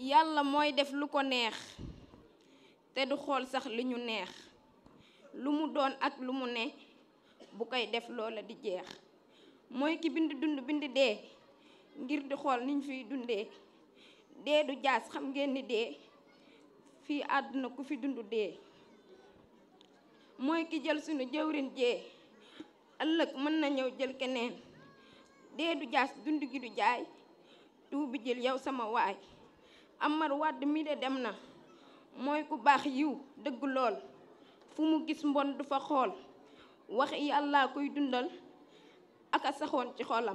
yàlla mooy def lu ko neex te du xool sax li ñu neex lu mu doon ak lu mu ne bu koy def loola di jeex mooy ki bind dund bind dee ngir di xool niñ fiy dundee dee du jaas xam ngeen ni dee fii àdduna ku fi dund dee mooy ki jël sunu jëwrin jee ëllëg mën na ñëw jël keneen dee du jaas dund gi du jaay tuubi jël yow sama waay Amar Wàdd mi de dem na mooy ku baax yiw dëgg lool fu mu gis mbon du fa xool wax yàlla koy dundal aka saxoon ci xolam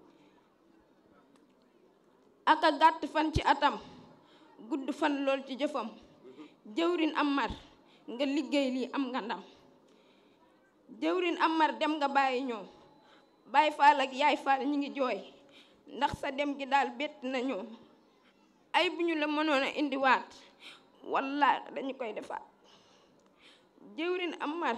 aka gàtt fan ci atam gudd fan lool ci jëfam jëwrin Amar nga liggéey lii am nga ndam jëwrin Amar dem nga bàyyi ñoo Baay Faal ak Yaay Faal ñi ngi jooy ndax sa dem gi daal bett nañu ay bu ñu la mënoon a indiwaat walla dañu koy defaat jëwrin Amar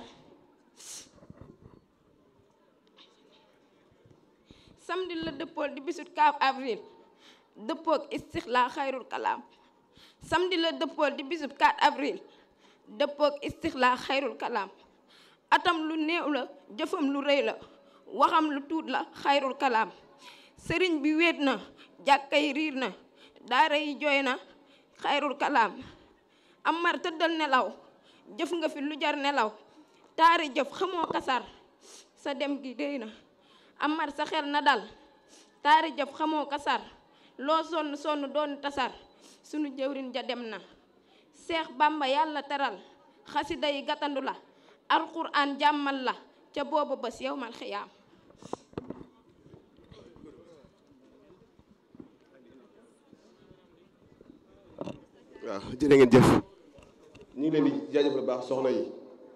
samedi la dëppool di bisut 4 avril dëppook istixlaa xayrul kalaam samedi la dëppool di bisut 4 avril dëppook istixlaa xayrul kalaam atam lu néew la jëfam lu rëy la waxam lu tuut la xayrul kalaam sëriñ bi wéet na jàkka yi riir na daara yi jooy na xayrul kalaam Amar tëddal nelaw jëf nga fi lu jar nelaw taari jëf xamoo kasar sa dem gi déy na Amar sa xel na dal taari jëf xamoo kasar loo sonn sonn doon tasar sunu jëwrin ja dem na Seex Bàmba yàlla teral xasida yi gàttandu la alxuraan jàmmal la ca booba bés yowmal xiyaam waaw jërë ngeen jëf ñu ngi leen di jaajëfal baax soxna yi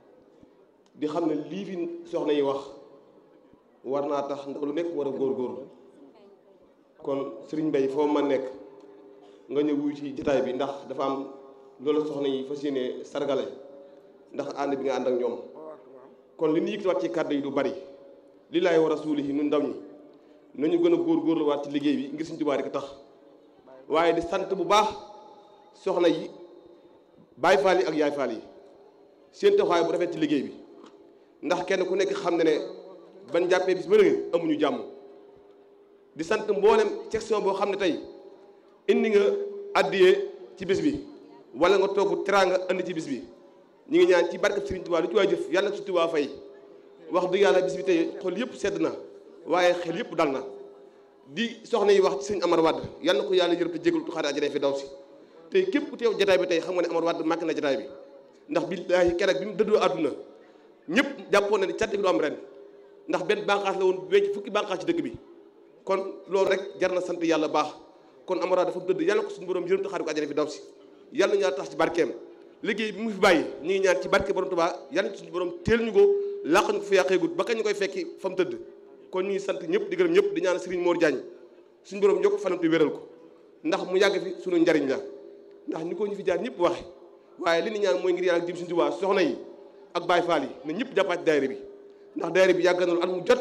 di xam ne lii fi soxna yi wax war naa tax ndax lu nekk war a góorgóorlu kon sëriñ Mbay foo ma nekk nga ñëw wuy ci jataay bi ndax dafa am loolu soxna yi fas yéene sargale ndax ànd bi nga ànd ak ñoom kon li ñu yëkkatiwaat ci kàddu yi du bari li laay war a suuli yi ñun ndaw ñi nañu gën a góorgóorluwaat ci liggéey bi ngir suñu Tuubaa rek tax waaye di sant bu baax soxna yi baay faal yi ak yaay faal yi seen taxawaay bu rafet ci liggéey bi ndax kenn ku nekk xam ne ne ban jàppee bis ba léegi amuñu jàmm di sant mboolem section boo xam ne tey indi nga addiyee ci bis bi wala nga togg teraanga indi ci bis bi ñu ngi ñaan ci barkab Sëriñ Tuubaa lu ci waay jëf yàlla na ci Tuubaa fay wax dëgg yàlla bis bi tey xol yëpp sedd na waaye xel yëpp dal na di soxna yi wax ci sëñ Amar Wàdd yàlla na ko yàlla yërëm te jégalu tuxaare ajana fi daw si tey képp ku teew jataay bi tey xam nga ne Amar Wàdd màgg na jataay bi ndax billaahi keroog bi mu dëddoo àdduna ñëpp jàppoon na ni cant bi du am ren ndax benn bànqaas la woon wecc fukki bànqaas ci dëkk bi kon loolu rek jar na sant yàlla baax kon Amar Wàdd dafa dëdd yàlla ko suñu borom yërëm taxaare ko ajana fi daw si yàlla ñu yàlla tax ci barkeem liggéey bi mu fi bàyyi ñu ngi ñaan ci barke borom Tuubaa yàlla suñu borom teel ñu ko làq ñu ko fi yàqeegut ba kañ ñu koy fekki fa mu tëdd kon ñu ngi sant ñëpp di gërëm ñëpp di ñaan Serigne Mor Diagne suñu borom yokk fanam te wéral ko ndax mu yàgg fi suñu njariñ la ndax ni ko ñu fi jaar ñëpp waxe waaye li ni ñaan mooy ngir yàlla jëm suñu Tuubaa soxna yi ak Baay Faal yi na ñëpp jàppaat ci daayira bi ndax daayira bi yàgg na lu at mu jot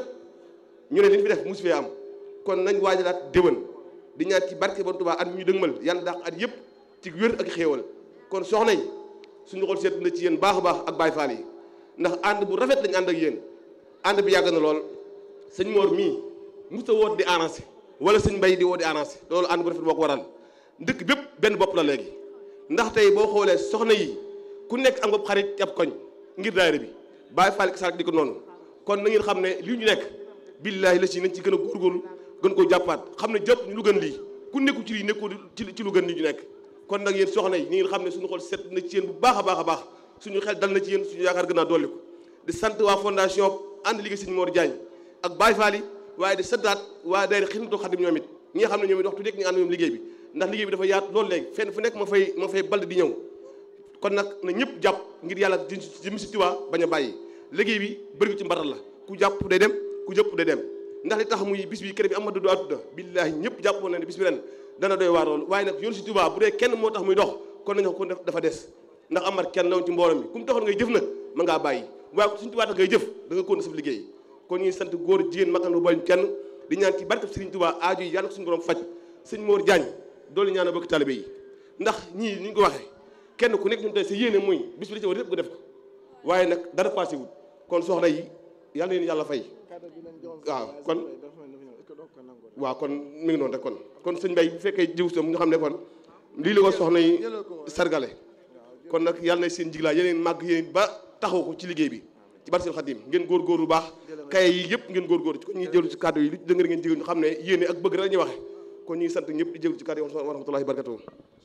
ñu ne li ñu fi def musu fee am kon nañ waajalaat déwén di ñaan ci barke borom Tuubaa at ñu dëgmal yàlla dàq at yëpp ci wér ak xéewal kon soxna yi suñu xol seet na ci yéen baax a baax ak Baay Faal yi ndax ànd bu rafet lañ ànd ak yéen ànd bi yàgg na lool sëñ Mor mii mos a woot di arrangé wala sëñ Mbay di woo di arrangé loolu ànd bu rafet boo ko waral dëkk bépp benn bopp la léegi ndax tey boo xoolee soxna yi ku nekk am nga xarit ci ab koñ ngir daayira bi Baay Faal ki di ko noonu kon na ngeen xam ne lii ñu nekk billaahi la si nañ ci gën a góorgóorlu gën koo jàppaat xam ne jàpp ñu lu gën lii ku nekku ci lii nekkoo ci lu gën lii ñu nekk kon nag yéen soxna yi ni ngeen xam ne suñu xol set na ci yéen bu baax a baax a baax suñu xel dal na ci yéen suñu yaakaar gën a dolli ko di sant waa fondation ànd liggéey sëñ Mor Diagne ak Baye Fall yi waaye di santaat waa daayira Xidmatul Xaadim ñoom it ñi nga xam ne ñoom it waxtu nekk ñu ànd ñoom liggéey bi ndax liggéey bi dafa yaatu loolu léegi fenn fu nekk ma fay ma fay bald di ñëw kon nag na ñëpp jàpp ngir yàlla jëm si Tuubaa bañ a bàyyi liggéey bi bëri ci mbatal la ku jàpp day dem ku jëpp day dem ndax li tax muy bis bi kër bi Amadou Adouda billaahi ñëpp jàppoon na ne bis bi ren dana doy waar loolu waaye nag yoonu si Tuubaa bu dee kenn moo tax muy dox kon nañu ko dafa des ndax Amar kenn lawoon ci mbooloo mi ku mu taxoon ngay jëf nag ma ngaa bàyyi waaye suñu Tuubaa tax ngay jëf da nga kon sa liggéey kon ñuy sant góor jigéen mag lu bañ kenn di ñaan ci barkab Sëriñ Tuubaa aaju yi yàlla ko suñu borom faj sëñ Mor Diagne doolu ñaan a bokk talibé yi ndax ñii ni ñu ko waxee kenn ku nekk ñun tey sa yéene muy bis bi li ci war yëpp nga def ko waaye nag dara passé wut kon soxna yi yal na leen yàlla fay waaw kon waaw kon mi ngi noonu rek kon kon sëñ Mbay bu fekkee jiw sam nga xam ne kon lii la ko soxna yi sargale kon nag yàlla na seen jiglaa yeneen màgg yeneen ba taxaw ko ci liggéey bi ci barke seen xadim ngeen góorgóor bu baax kaye yi yëpp ngeen góorgóor ci kon ñuy jëlu ci kàddu yi li dëngër ngeen jigéen ñu xam ne yéene ak bëgg rek la ñuy waxe kon ñuy sant ñëpp di jëlu ci kàddu yi wa rahmatullahi barakatuh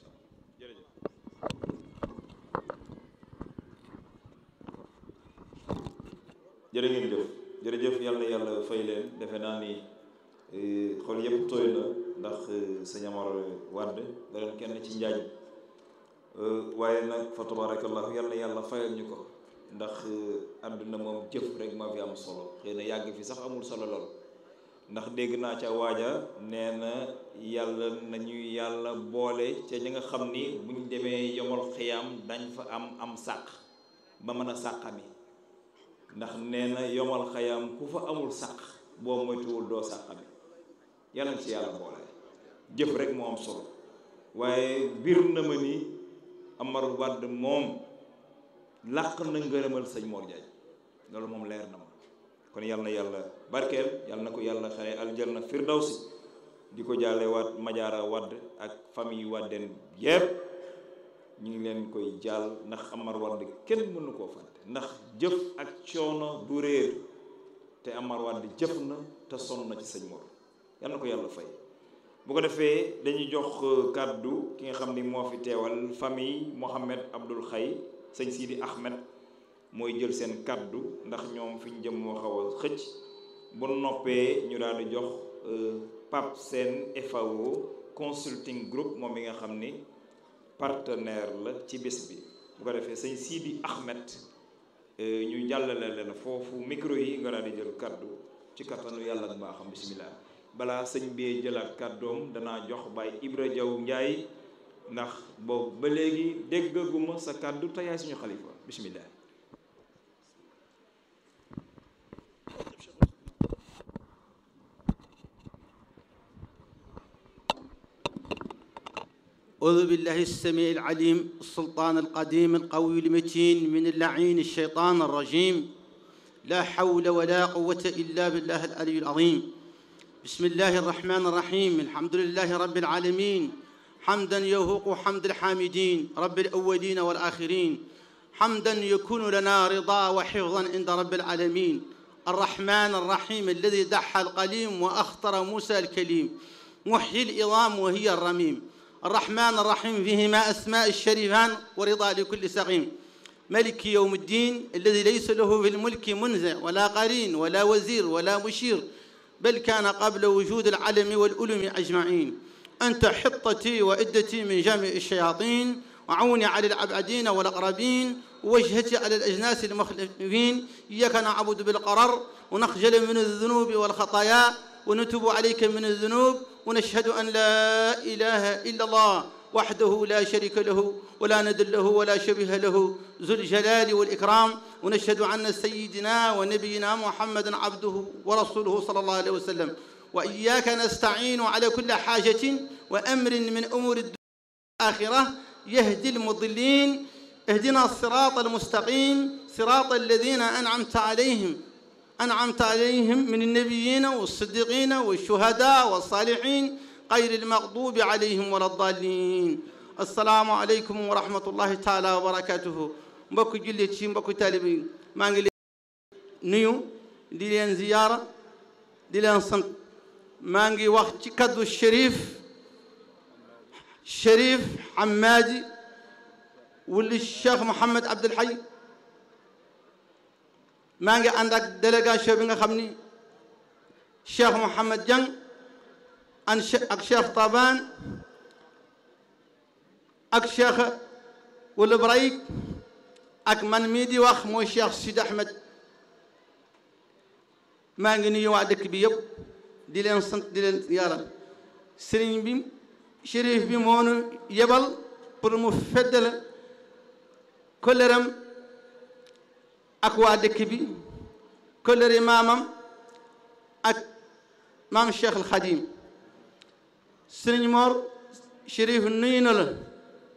jërë ngeen jëf jërëjëf yàlla na yàlla fay leen defe naa ni xol yëpp tooy na ndax sëñ Amar Wade da doon kenn ci njaaj waaye nag fa tabarakallahu yàlla na yàlla fayal ñu ko ndax àdduna moom jëf rek ma fi am solo xëy na yàgg fi sax amul solo lool ndax dégg naa ca waaja nee na yàlla nañu yàlla boole ca ñi nga xam ni buñ demee yomal xiyaam dañ fa am am sàq ba mën a sàqami ndax nee na yomal xayaam ku fa amul sàq boo moytuwul doo sàqami yàlla na ci yàlla boole jëf rek moo am solo waaye bir na ma ni Amar Wade moom làq na ngërëmal sëñ Mor Diagne loolu moom leer na ma kon yàlla na yàlla barkeel yàlla na ko yàlla xare aljanna firdawsi di ko jaale waat Majaara Wade ak famille Wadden yépp ñu ngi leen koy jaal ndax Amar Wade kenn mënu koo fàtte ndax jëf ak coono du réer te Amar Wade jëf na te sonn na ci sëñ Mor yal na ko yàlla fay bu ko defee dañuy jox kàddu ki nga xam ni moo fi teewal famille Mohamed Abdoul Xay sëñ Sidi Ahmed mooy jël seen kàddu ndax ñoom fi ñu jëm moo xaw a xëcc bu noppee ñu daal di jox Pape Sène FAO consulting group moom mi nga xam ni partenaire la ci bés bi bu ko defee sëñ Sidi Ahmed ñu jàllale leen foofu micro yi nga daal di jël kaddu ci kattanu yàlla ak mbaaxam bisimilah balaa sëñ bee jëlaat kàddoom danaa jox Baye Ibra Jaw Njaay ndax boobu ba léegi déggaguma sa kàddu te yaay suñu xalifa bisimilah. أعوذ بالله السميع العليم السلطان القديم القوي المتين من اللعين الشيطان الرجيم لا حول ولا قوة إلا بالله العلي العظيم بسم الله الرحمن الرحيم الحمد لله رب العالمين حمدا يوهق حمد الحامدين رب الأولين والآخرين حمدا يكون لنا رضا وحفظا عند رب العالمين الرحمن الرحيم الذي دحى القليم وأخطر موسى الكليم محيي العظام وهي الرميم الرحمن الرحيم فيهما أسماء الشريفان ورضا لكل سقيم ملك يوم الدين الذي ليس له في الملك منزع ولا قرين ولا وزير ولا مشير بل كان قبل وجود العلم والألم أجمعين أنت حطتي وعدتي من جميع الشياطين وعوني على العبادين والأقربين ووجهتي على الأجناس المخلفين إياك نعبد بالقرر ونخجل من الذنوب والخطايا ونتوب عليك من الذنوب ونشهد أن لا إله إلا الله وحده لا شريك له ولا ند له ولا شبيه له ذو الجلال والإكرام ونشهد أن سيدنا ونبينا محمد عبده ورسوله صلى الله عليه وسلم وإياك نستعين على كل حاجة وأمر من أمور الآخرة يهدي المضلين اهدنا الصراط المستقيم صراط الذين أنعمت عليهم أنعمت عليهم من النبيين والصديقين والشهداء والصالحين غير المغضوب عليهم ولا الضالين السلام عليكم ورحمة الله تعالى وبركاته mbokk jullit ci mbokk taalibe yi maa ngi leen nuyu di leen ziyaara di leen sant maa ngi wax ci kaddu Chérif Chérif Hamadi wuli Cheikh Mouhamed Abdoul Hayy maa ngi ànd ak délégation bi nga xam ni Cheikh Mouhamed Dieng an ak Cheikh Taban ak Cheikh wala Brayik ak man mii di wax mooy Cheikh Sidi Ahmed maa ngi nuyu waa dëkk bi yëpp di leen sant di leen yàlla sëriñ bi shérif bi moo nu yebal pour mu feddale koleram ak waa dëkk bi kolere maamam ak maam Cheikh al Khadim sëriñ Mor shérif nuyu na la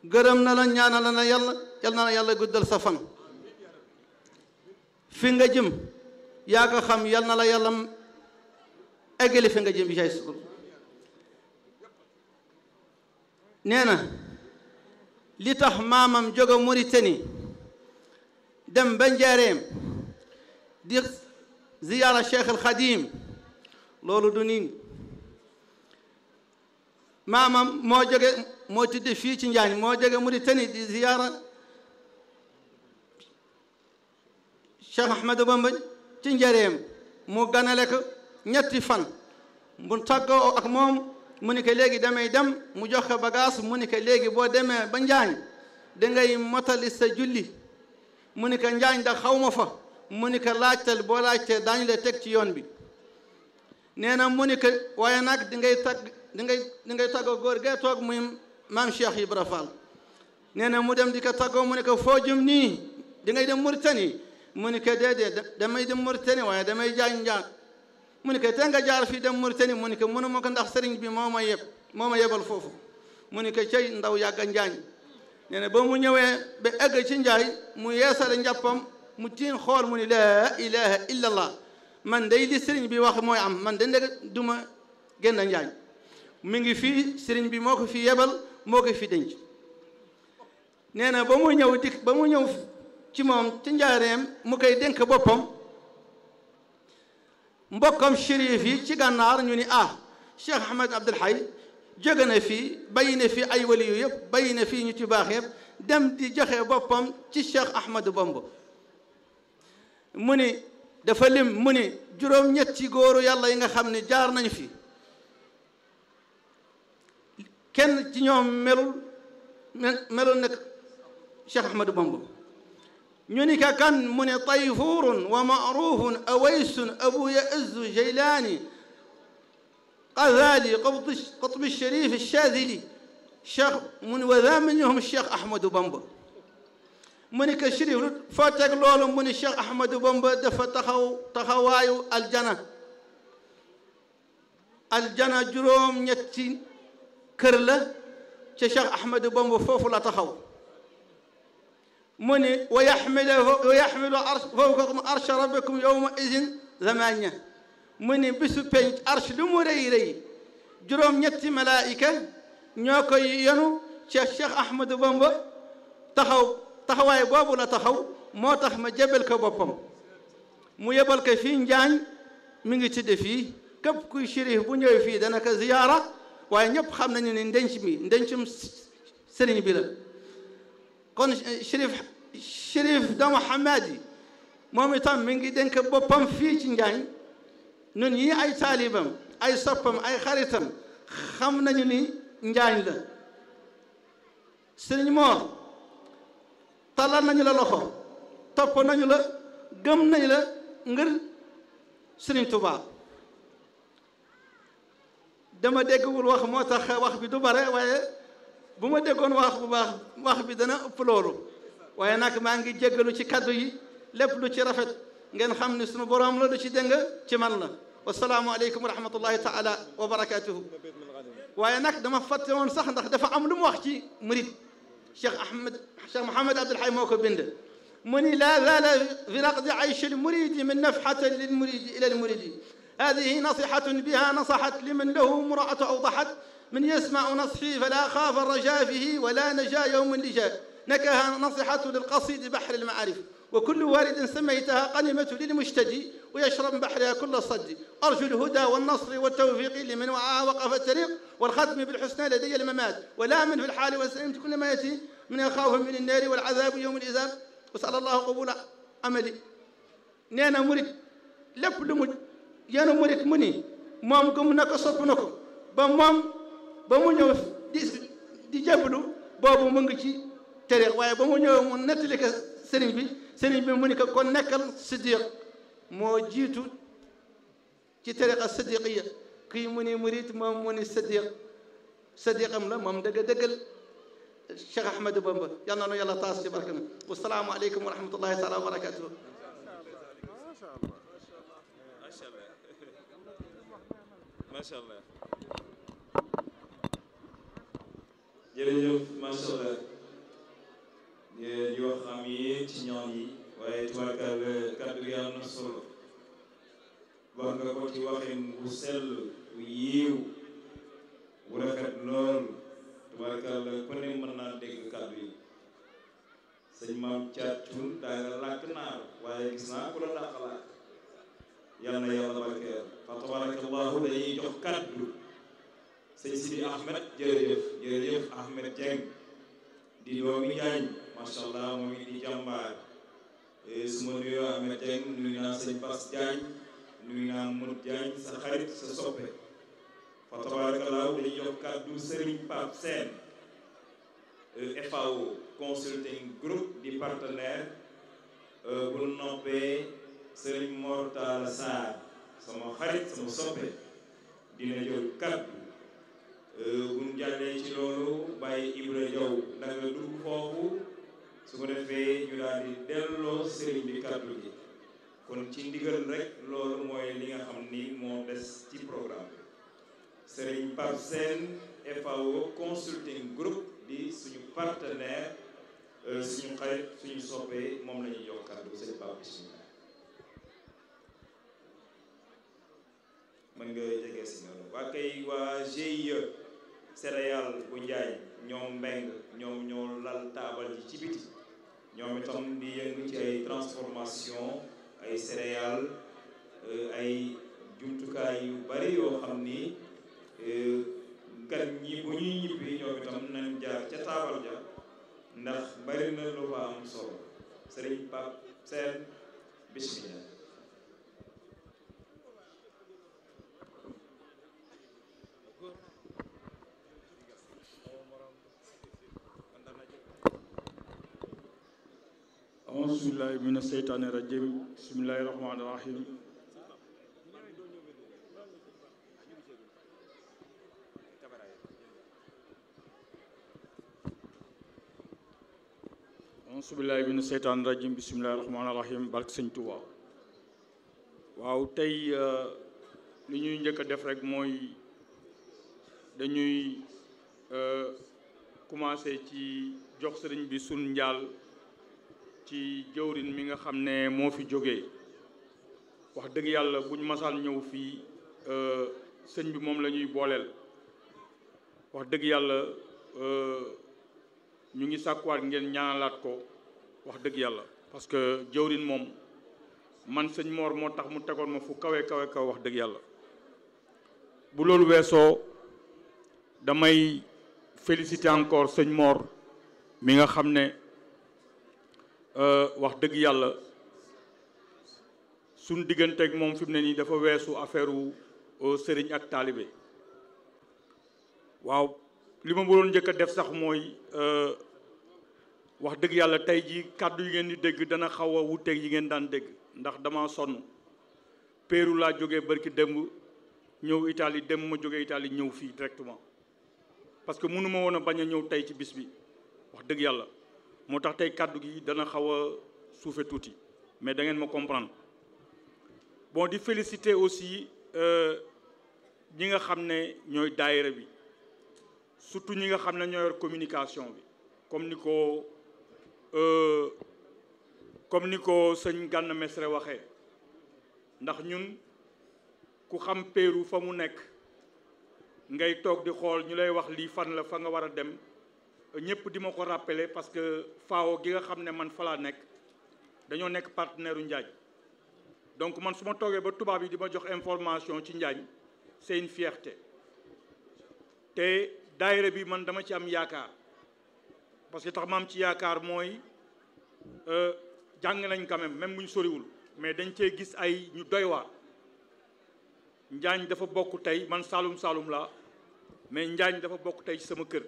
gërëm na la ñaanal na yàlla yal na la yàlla guddal sa fan fi nga jëm yaa ko xam yal na la yàlla eggali fi nga jëm bi jaay sukur nee na li tax maamam jóge Mauritanie dem ba Njaareem di ziyaara Cheikh al Xadim loolu du niin maamam moo jóge moo tudde fii ci Njaañ moo jóge Mauritanie di ziyaara Cheikh Ahmadou Bamba ci Njaareem mu ganale ko ñetti fan mu tàggoo ak moom mu ni ko léegi damay dem mu jox ko bagage mu ni ko léegi boo demee ba Njaañ dangay motali sa julli mu ni ko Njaañ da xaw ma fa mu ni ko laajtal boo laajtee daañu la teg ci yoon bi nee na mu ni ko waaye nag di ngay tag di ngay di ngay tàggoo góor gee toog muy maam Cheikh Ibra Fall nee na mu dem di ko tàggoo mu ni ko foo jëm nii di ngay dem Mauritanie mu ni ko déedéet damay dem Mauritanie waaye damay jaañ njaan mu ni ko te nga jaar fii dem Mauritanie mu ni ko mënu ma ko ndax sëriñ bi moo ma yeb moo ma yebal foofu mu ni ko cey ndaw yàgga njaañ nee na ba mu ñëwee ba egg ci njaay mu yeesale njàppam mu tiin xool mu ni laa ilaha illa allah man day li sëriñ bi wax mooy am man de ndeg duma génn njaañ mi ngi fii sëriñ bi moo ko fi yebal moo ko fi denc nee na ba mu ñëw dik ba mu ñëw ci moom ci njaareem mu koy dénk boppam mbokkam shérif yi ci gànnaar ñu ni ah Cheikh Ahmed Abdul Hay jóge na fii bàyyi na fii ay wali yu yëpp bàyyi na fii ñu ci baax yëpp dem di joxe boppam ci Cheikh Ahmadou Bamba mu ni dafa lim mu ni juróom-ñetti góoru yàlla yi nga xam ne jaar nañu fi kenn ci ñoom melul melul nag Cheikh Ahmadou Bamba ñu ni ka kan mu ne tayfurun wa maarufun awaysun abu yaazzu jaylaani qazali qutb sharif shadili cheikh mu ne wa daa minhum cheikh ahmadou bamba mu ni ko shérif lu foo teg loolu mu ni cheikh ahmadou bamba dafa taxaw taxawaayu aljana aljana juróom ñetti kër la ca cheikh ahmadou bamba foofu la taxaw mu ni wa yaxmilu wa yaxmilu fawqakum arsha rabbikum yowma idin zamania mu ni bisu penc arsh lu mu rëy rëy juróom-ñetti malaayika ñoo koy yenu Cheikh Cheikh Ahmadou Bamba taxaw taxawaay boobu la taxaw moo tax ma jebel ko boppam mu yebal ko fii Njaañ mi ngi tudde fii képp kuy shérif bu ñëwee fii dana ko ziyaara waaye ñëpp xam nañu ne ndenc mi ndencum sëriñ bi la kon shérif shérif dama Hamad yi moom itam mi ngi dénk boppam fii ci Njaañ ñun ñii ay taalibam ay soppam ay xaritam xam nañu ni Njaañ la sëriñ Moor talal nañu la loxo topp nañu la gëm nañu la ngir sëriñ Tuubaa dama déggul wax moo tax wax bi du bare waaye bu ma déggoon wax bu baax wax bi dana ëpp loolu waaye nag maa ngi jéggalu ci kaddu yi lépp lu ci rafet ngeen xam ne sunu boroom la lu ci dëng ci man la wasalaamu aleykum wa rahmatullahi taala wa barakatuhu waaye nag dama fàtte woon sax ndax dafa am lu mu wax ci murid cheikh ahmed cheikh mohamad abdul hay moo ko bind mu ni laa zaala fi raqdi ayshi lmuridi min nafxatan lilmuridi ila lmuridi هذه نصيحة بها نصحت لمن له امرأة أوضحت من يسمع نصحي فلا خاف الرجاء فيه ولا نجا يوم اللجاء نكها نصيحة للقصيد بحر المعارف وكل وارد سميتها قنمة للمشتدي ويشرب بحرها كل الصد أرجو الهدى والنصر والتوفيق لمن وعاها وقف الطريق والختم بالحسنى لدي الممات ولا من في الحال وسلمت كل ما يأتي من الخوف من النار والعذاب يوم الإذاب وسأل الله قبول عملي نانا مريد lépp lu mu yenu murit mu ni moom gëm na ko sopp na ko ba moom ba mu ñëw di di jébbalu boobu mu ngi ci tere waaye ba mu ñëw mu nettali ko sëriñ bi sëriñ bi mu ni ko kon nekkal siddiq moo jiitu ci tariqa siddiqiya kii mu ni murit moom mu ni siddiq siddiqam la moom dëgg dëggal Cheikh Ahmadou Bamba yal na nu yàlla taas ci barkam wasalaamu aleykum wa rahmatullahi taala wa barakatuhu macha allah jërëjëf macha allah wax amiin ci ñaan yi waaye tubaarkal kàddu gi am na solo wax nga ko ci waxin bu sell bu yiiw bu rafet lool tubaarkal ku ne mën naa dégg kàddu yi sëñ maam caatun daa nga làkk naar waaye gis naa ku la dàq làkk yal na yàlla barkeel fa tabarakallahu dañuy jox kàddu sëñ Sidi Ahmed jërëjëf jërëjëf Ahmed Dieng di doomi Njaañ macha allah moom it di jàmbaar su ma nuyoo Ahmed Dieng nuyu naa sëñ Bass Diagne nuyu naa Modou Diagne sa xarit sa soppe fa tabarakallahu dañuy jox kàddu Serigne Pape Sène FAO consulting group di partenaire bu noppee Serigne Mortala Sarr sama xarit sama soppe dina jël kàddu bu ñu jàllee ci loolu bàyyi Ibra Jaw da nga dugg foofu su ko defee ñu daal di delloo sëriñ bi kàddu gi kon ci ndigal rek loolu mooy li nga xam ni moo des ci programme bi sëriñ Pape Sène FAO consulting group di suñu partenaire suñu xarit suñu soppee moom la ñuy jox kàddu sëriñ Pape bismillah mën nga jege si noonu waa kay waa GIE céréale bu njaay ñoom mbeng ñoom ñoo lal taabal ji ci biti ñoom itam di yëngu ci ay transformation ay céréales ay jumtukaay yu bari yoo xam ni gan ñi bu ñuy ñibbi ñoom itam nañ jaar ca taabal ja ndax bari na lu fa am solo sëriñ Pape Sène bismillah auzu billahi mina seytaani rajim bismillahi rahmaani rahim auzu billahi mina seytaani rajim bismillahi rahmaani rahim barke sëñ Tuuba waaw tey li ñuy njëkk a def rek mooy dañuy commencé ci jox sëriñ bi sun njaal ci jëwrin mi nga xam ne moo fi jógee wax dëgg yàlla bu ñu masaan ñëw fii sëñ bi moom la ñuy booleel wax dëgg yàlla ñu ngi sàkkuwaat ngeen ñaanalaat ko wax dëgg yàlla parce que jëwrin moom man sëñ Mor moo tax mu tegoon ma fu kawe kawe kaw wax dëgg yàlla bu loolu weesoo damay féliciter encore sëñ Mor mi nga xam ne wax dëgg yàlla suñ digganteeg moom fi mu ne nii dafa weesu affaire u sëriñ ak taalibe waaw li ma waroon njëkk a def sax mooy wax dëgg yàlla tey ji kàddu yi ngeen di dégg dana xaw a wuteeg yi ngeen daan dégg ndax dama sonn Pérou laa jógee barki démb ñëw Italie dem ma jógee Italie ñëw fii directement parce que mënu ma woon a bañ a ñëw tey ci bis bi wax dëgg yàlla moo tax tey kàddu gi dana xaw a suufe tuuti mais da ngeen ma comprendre bon di féliciter aussi ñi nga xam ne ñooy daayira bi surtout ñi nga xam ne ñoo yor communication bi comme ni ko comme ni ko sëñ Gana Messere waxee ndax ñun ku xam Pérou fa mu nekk ngay toog di xool ñu lay wax lii fan la fa nga war a dem ñëpp di ma ko rappeler parce que FAO gi nga xam ne man fa laa nekk dañoo nekk partenaire u Njaañ donc man su ma toogee ba tubaab yi di ma jox information ci Njaañ c'est une fierté te daayira bi man dama ci am yaakaar parce que tax ma am ci yaakaar mooy jàng nañ quand même même bu ñu soriwul mais dañ cee gis ay ñu doy waar Njaañ dafa bokk tey man Saalum Saalum laa mais Njaañ dafa bokk tey ci sama kër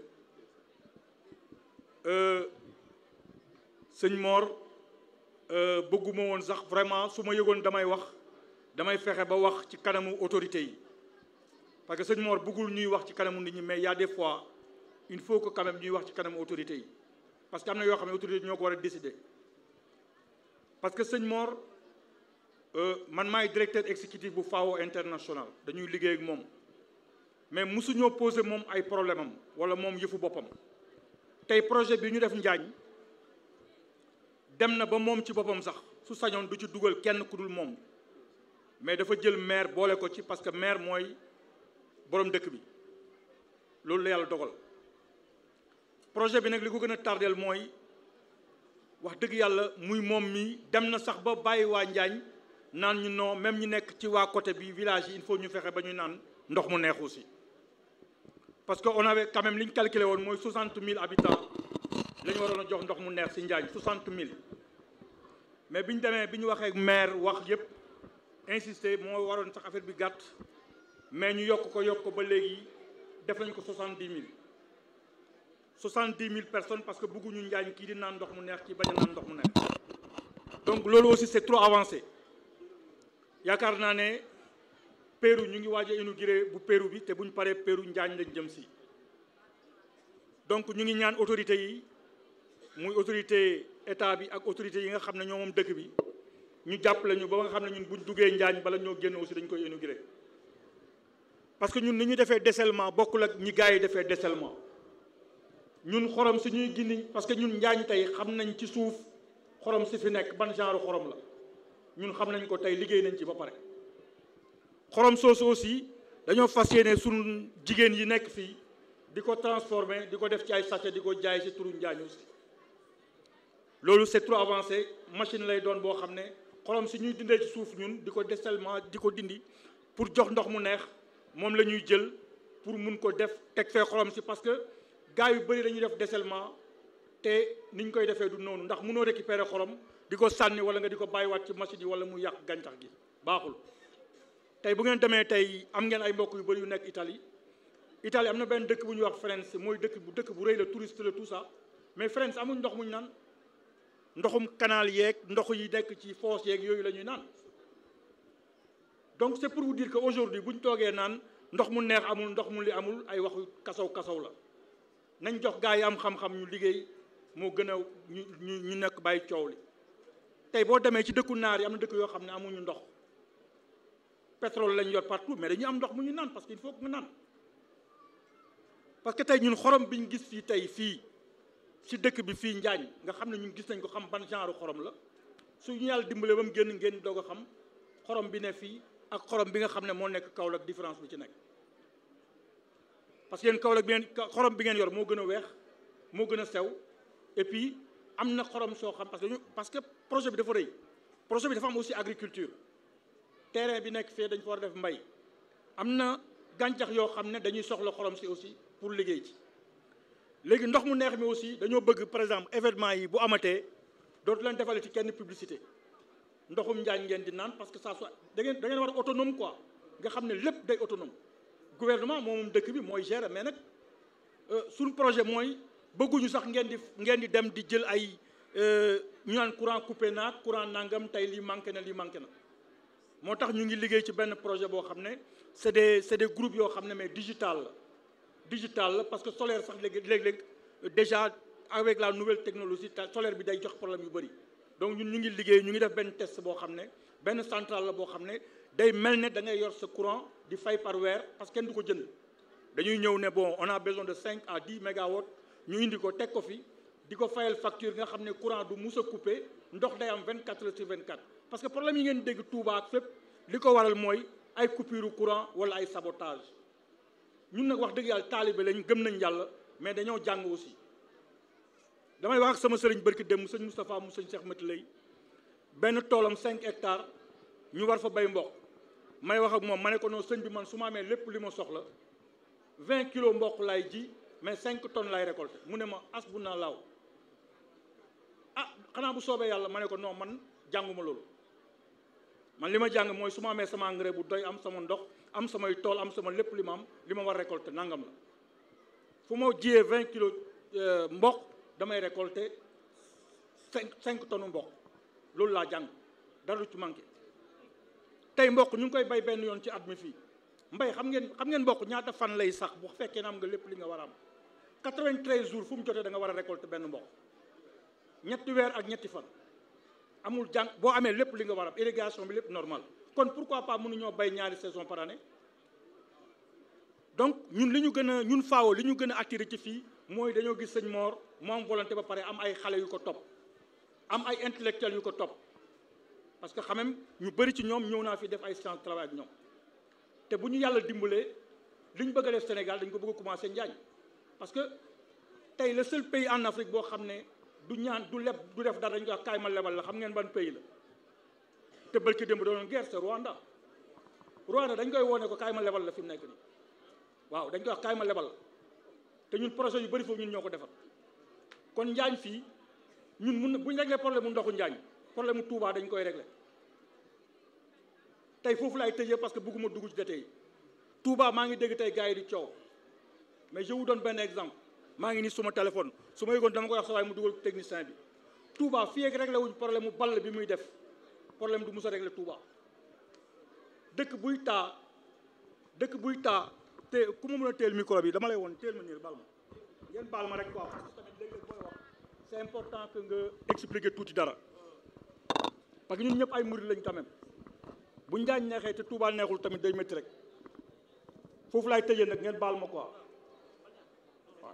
sëñ Mor bëgguma woon sax vraiment su ma yëgoon damay wax damay fexe ba wax ci kanamu autorité yi parce que sëñ Mor bëggul ñuy wax ci kanamu nit ñi mais y a des fois il faut que quand même ñuy wax ci kanamu autorité yi parce que am na yoo xam ne autorité ñoo ko war a décider parce que sëñ Mor man maay directeur exécutif bu FAO international dañuy liggéey ak moom mais mosuñoo posé moom ay problème am wala moom yëfu boppam tey projet bi ñu def Njaañ dem na ba moom ci boppam sax su sañoon du ci dugal kenn ku dul moom mais dafa jël maire boole ko ci parce que maire mooy borom dëkk bi loolu la yàlla dogal projet bi nag li ko gën a tardeel mooy wax dëgg yàlla muy moom mi dem na sax ba bàyyi waa Njaañ naan ñu non même ñu nekk ci waa côté bi village yi il faut ñu fexe ba ñu naan ndox mu neex aussi parce que on avait quand même li ñu calculé woon mooy 60 000 habitants la ñu waroon a jox ndox mu neex si Njaañ 60 000 mais bi ñu demee bi ñu waxee maire wax yëpp insister moo waroon sax affaire bi gàtt mais ñu yokk ko yokk ko ba léegi def nañ ko 70 000 70 000 personnes parce que bëgguñu Njaañ kii di naan ndox mu neex kii bañ a naan ndox mu neex donc loolu aussi c'est trop avancé yaakaar naa ne Pérou ñu ngi waaj a inauguré bu Pérou bi te buñ paree Pérou Njaañ lañ jëm si donc ñu ngi ñaan autorités yi muy autorité état bi ak autorités yi nga xam ne ñoo moom dëkk bi ñu jàppale ñu ba nga xam ne ñun buñ duggee Njaañ bala ñoo génn aussi dañ koy inauguré parce que ñun ni ñu defee dessalement bokkul ak ñi gars yi defee dessalement ñun xorom si ñuy gindi parce que ñun Njaañ tey xam nañ ci suuf xorom si fi nekk ban genre xorom la ñun xam nañ ko tey liggéey nañ ci ba pare xorom soosu aussi dañoo fas yéene suñu jigéen yi nekk fii di ko transformer di ko def ci ay sachet di ko jaay si turu Njaañ aussi loolu c'est trop avancé machine lay doon boo xam ne xorom si ñuy dindee ci suuf ñun di ko dessalement di ko dindi pour jox ndox mu neex moom la ñuy jël pour mun ko def teg fee xorom si parce que gars yu bëri dañuy def dessalement te ni ñu koy defee du noonu ndax mënoo récupérer xorom di ko sànni wala nga di ko bàyyiwaat ci machine yi wala mu yàq gàncax gi baaxul tey bu ngeen demee tey am ngeen ay mbokk yu bëri yu nekk Italie Italie am na benn dëkk bu ñuy wax Firenze mooy dëkk bu dëkk bu rëy la touriste la tout ça mais Firenze amuñ ndox muñ naan ndoxum canal yeeg ndox yi nekk ci fosse yeeg yooyu la ñuy naan donc c'est pour vous dire que aujourd'hui bu ñu toogee naan ndox mu neex amul ndox mu li amul ay waxu kasaw kasaw la nañ jox gaa yi am xam-xam ñu liggéey moo gën a ñu ñu ñu nekk bàyyi coow li tey boo demee ci dëkku naar yi am na dëkk yoo xam ne amuñu ndox pétrole lañ yor partout mais dañuy am ndox mu ñu naan parce que il faut que nga naan parce que tey ñun xorom biñ gis fii tey fii ci dëkk bi fii Njaañ nga xam ne ñun gis nañ ko xam ban genre xorom la su ñu yàlla dimbalee ba mu génn ngeen doog a xam xorom bi ne fii ak xorom bi nga xam ne moo nekk Kaolack différence bi ci nekk parce que yéen Kaolack bi ngeen xorom bi ngeen yor moo gën a weex moo gën a sew et puis am na xorom soo xam parce que ñu parce que projet bi dafa rëy projet bi dafa am aussi agriculture terrain bi nekk fii dañ fa war a def mbay am na gàncax yoo xam ne dañuy soxla xorom si aussi pour liggéey ci léegi ndox mu neex mi aussi dañoo bëgg par exemple événement yi bu amatee dootu leen defale ci kenn publicité ndoxum njaañ ngeen di naan parce que ça soit da ngeen da ngeen war a autonome quoi nga xam ne lépp day autonome gouvernement moom dëkk bi mooy gérer mais nag suñu projet mooy bëgguñu sax ngeen di ngeen di dem di jël ay ñu naan courant coupé naag courant nangam tey lii manqué na lii manqué na moo tax ñu ngi liggéey ci benn projet boo xam ne c'est des c'est des groupes yoo xam ne mais digital la digital la parce que solaire sax léegi léeg-léeg déjà avec la nouvelle technologie solaire bi day jox problème yu bëri donc ñun ñu ngi liggéey ñu ngi def benn test boo xam ne benn centrale la boo xam ne day mel ne da ngay yor sa courant di fay par weer parce que kenn du ko jënd dañuy ñëw ne bon on a besoin de 5 à 10 mégawatts ñu indi ko teg ko fi di ko fayal facture nga xam ne courant du mus a coupé ndox day am 24 heures sur 24 parce que problème yi ngeen dégg Touba ak fépp li ko waral mooy ay coupure courant wala ay sabotage ñun nag wax dëgg yàlla taalibe lañ gëm nañ yàlla mais dañoo jàng aussi damay wax ak sama sëriñ barki dem mu sëñ Moustapha mu sëñ Cheikh Mati lay benn toolam 5 hectares ñu war fa bay mboq may wax ak moom ma ne ko noonu sëñ bi man su ma amee lépp li ma soxla 20 kilos mboq laay ji mais 5 tonnes laay récolté mu ne ma as bu naa laaw ah xanaa bu soobee yàlla ma ne ko non man jànguma loolu man li ma jàng mooy su ma amee sama engrais bu doy am sama ndox am samay tool am sama lépp li ma am li ma war récolté nangam la fu ma jiyee 20 kilos mboq damay récolté 5 5 tonnes mboq loolu laa jàng dara du ci manqué tey mboq ñu ngi koy bay benn yoon ci at mi fii mbay xam ngeen xam ngeen mboq ñaata fan lay sax bu fekkee ne am nga lépp li nga war a am 93 jours fu mu jotee da nga war a récolter benn mboq ñetti weer ak ñetti fan amul jàng boo amee lépp li nga war a am irrigation bi lépp normal kon pourquoi pas mënuñoo bay ñaari saison par année donc ñun li ñu gën a ñun faawo li ñu gën a attiré ci fii mooy dañoo gis sëñ Mor mu am volonté ba pare am ay xale yu ko topp am ay intellectuels yu ko topp parce que quand même ñu bëri ci ñoom ñëw naa fi def ay séance travail ak ñoom te bu ñu yàlla dimbalee li ñu bëgg a def Sénégal dañ ko bëgg a commencé Njaañ parce que tey le seul pays en Afrique boo xam ne du ñaan du leb du def dara dañ koy wax kaay ma lebal la xam ngeen ban pays la te bërki démb doon guerre c'est Rwanda Rwanda dañ koy woone ko kaay ma lebal la fi mu nekk nii waaw dañ koy wax kaay ma lebal la te ñun projet yu bëri foofu ñun ñoo ko defar kon Njaañ fii ñun mun bu ñu réglé problème mu ndoxu Njaañ problème mu Touba dañ koy réglé tey foofu laay tëjee parce que bëgguma dugg ci détails yi Touba maa ngi dégg tey gars yi di coow mais je vous donne benn exemple maa ngi nii suma téléphone su ma yëgoon dama koy wax sa waaye mu dugal technicien bi Touba fii ak réglé wuñ problème mu ball bi muy def problème du mus a réglé Touba dëkk buy taa dëkk buy taa te ku ma mën a teel micro bi dama lay woon teel ma nii bal ma ngeen baal ma rek quoi parce que tamit léeg-léeg booy wax c'est important que nga expliquer tuuti dara parce que ñun ñëpp ay murid lañ quand même bu njaañ neexee te Touba neexul tamit day métti rek foofu laay tëjee nag ngeen baal ma quoi waaw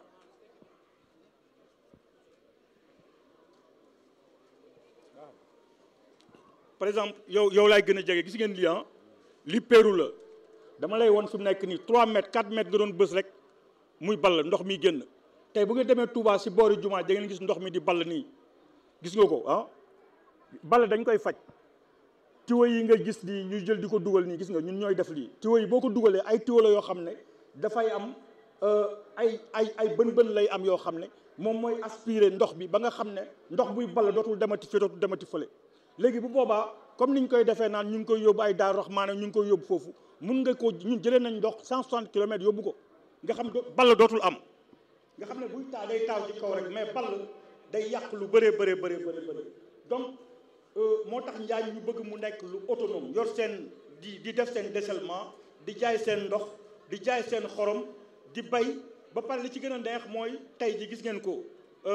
par exemple yow yow laay gën a jege gis ngeen lii ah li péeru la dama lay woon fi mu nekk nii 3 mètres 4 mètres nga doon bës rek muy ball ndox mi génn tey bu ngeen demee Touba si boori jumaa da ngeen gis ndox mi di ball nii gis nga ko ah ball dañ koy faj tiwo yi nga gis nii ñuy jël di ko dugal nii gis nga ñun ñooy def lii tiwo yi boo ko dugalee ay tiwo la yoo xam ne dafay am ay ay ay bën-bën lay am yoo xam ne moom mooy aspirer ndox bi ba nga xam ne ndox buy ball dootul demati fi dootul demati fële léegi bu boobaa comme niñ koy defee naan ñu ngi koy yóbbu ay Daaru Raxmaan ñu ngi koy yóbbu foofu mun nga ko ñun jëlee nañ ndox 160 kilomètres yóbbu ko nga xam ball dootul am nga xam ne buy taa day taaw ci kaw rek mais ball day yàq lu bëree bëree bëree bëri bëri donc moo tax njaañ ñu bëgg mu nekk lu autonome yor seen di di def seen dessalement di jaay seen ndox di jaay seen xorom di bay ba pare li ci gën a neex mooy tey ji gis ngeen ko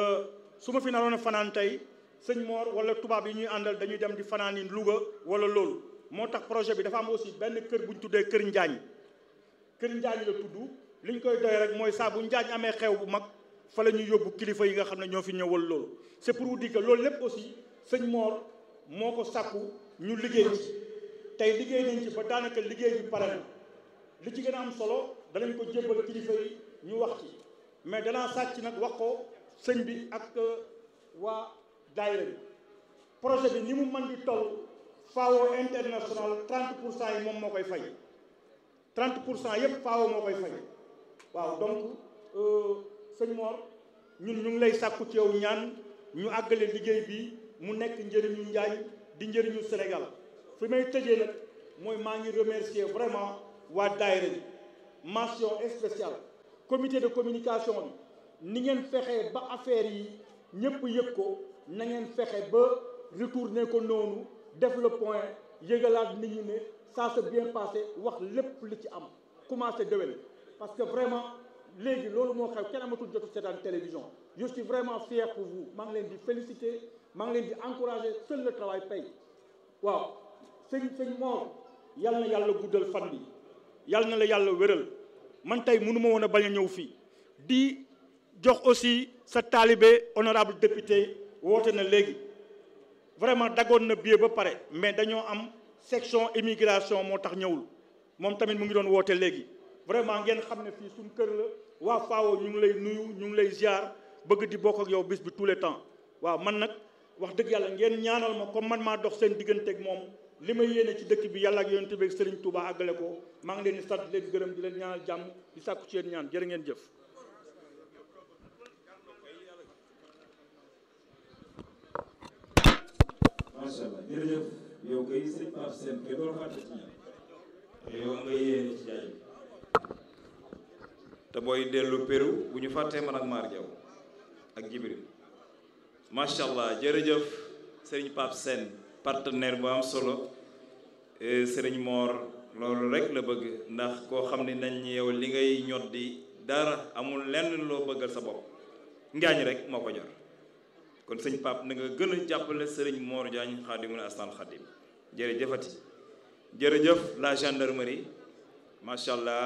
su ma fi naroon a fanaan tey sëñ Mor wala tubaab yi ñuy àndal dañuy dem di fanaan yi Louga wala loolu moo tax projet bi dafa am aussi benn kër bu ñu tuddee kër Njaañ kër Njaañ la tudd li ñu koy doy rek mooy saa bu Njaañ amee xew bu mag fa la ñuy yóbbu kilifa yi nga xam ne ñoo fi ñëwal loolu c'est pour vous dire que loolu lépp aussi sëñ Mor moo ko sàkku ñu liggéey ci tey liggéey nañ ci ba daanaka liggéey bi pare na li ci gën a am solo danañ ko jébbal kilifa yi ñu wax ci mais danaa sàcc nag wax ko sëñ bi ak waa daayira bi projet bi ni mu mën di toll FAO international 30 pour cent yi moom moo koy fay 30 pour cent yépp FAO moo koy fay waaw donc sëñ Mor ñun ñu ngi lay sàkku ci yow ñaan ñu àggale liggéey bi mu nekk njëriñu Njaañ di njëriñu Sénégal fi may tëjee nag mooy maa ngi remercier vraiment waa daayira bi mention spéciale comité de communication bi ni ngeen fexee ba affaire yi ñëpp yëg ko na ngeen fexe ba retourner ko noonu def le point yëgalaat nit ñi ne ça s'est bien passé wax lépp li ci am commencé déwén parce que vraiment léegi loolu moo xew kenn amatul jotu seetaan télévision je suis vraiment fier pour vous maa ngi leen di féliciter maa ngi leen di encourager seul le travail paye waaw sëñ sëñ Mor yal na yàlla guddal fan bi yal na la yàlla wéral man tey mënu ma woon a bañ a ñëw fii di jox aussi sa taalibe honorable député woote na léegi vraiment dagoon na billet ba pare mais dañoo am section immigration moo tax ñëwul moom tamit mu ngi doon woote léegi vraiment ngeen xam ne fii suñ kër la waa FAO ñu ngi lay nuyu ñu ngi lay ziar bëgg di bokk ak yow bis bi tous les temps waaw man nag wax dëgg yàlla ngeen ñaanal ma comme man maa dox seen diggante ak moom li may yéene ci dëkk bi yàlla ak yonent bi ak Serigne Touba àggale ko maa ngi leen di sant leen gërëm di leen ñaanal jàmm di sàkku ci yéen ñaan jërë ngeen jëf. macha allah jërëjëf yow kay sëñ Pape Sène kay doo fàtte ci ñaan yow nga yéene ci jaay te booy dellu Pérou bu ñu fàttee man ak Mar Diaw ak Jibril macha allah jërëjëf sëriñ Pape Sène partenaire bu am solo sëriñ Mor loolu rek la bëgg ndax koo xam ne nañ yow li ngay ñot di dara amul lenn loo bëggal sa bopp ngaañ rek moo ko ñor kon sëñ Pape na nga gën a jàppale sëriñ Mor Diagne xaadimul astaan xaadim jërëjëfati jërëjëf la gendarmerie macha allah